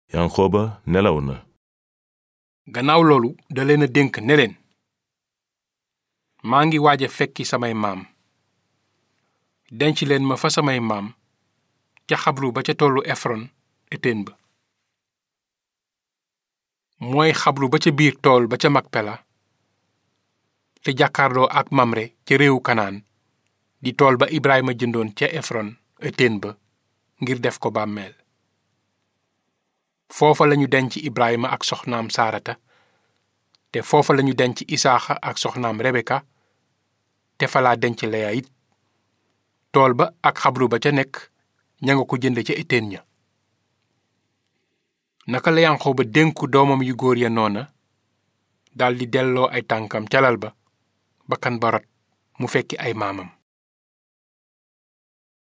yanqooba nelaw na gannaaw loolu da leen a dénk ne leen maa ngi waaj a fekki samay maam denc leen ma fa samay maam ca xabru ba ca tollu efron eteen ba mooy xabru ba ca biir tool ba ca makpela te jàkkaarloo ak mamre ca réewu kanaan di tool ba ibrahima jëndoon ca efron eteen ba ngir def ko bàmmeel foofa lañu denc ibrahima ak soxnaam saarata te foofa lañu denc isaaxa ak soxnaam rebeka te falaa denc leya it tool ba ak xabru ba ca nekk ña nga ko jënd ca eteen ña naka la yanqooba dénku doomam yu góor ya noona daldi delloo ay tànkam ca lal ba bakkan ba rot mu fekki ay maamam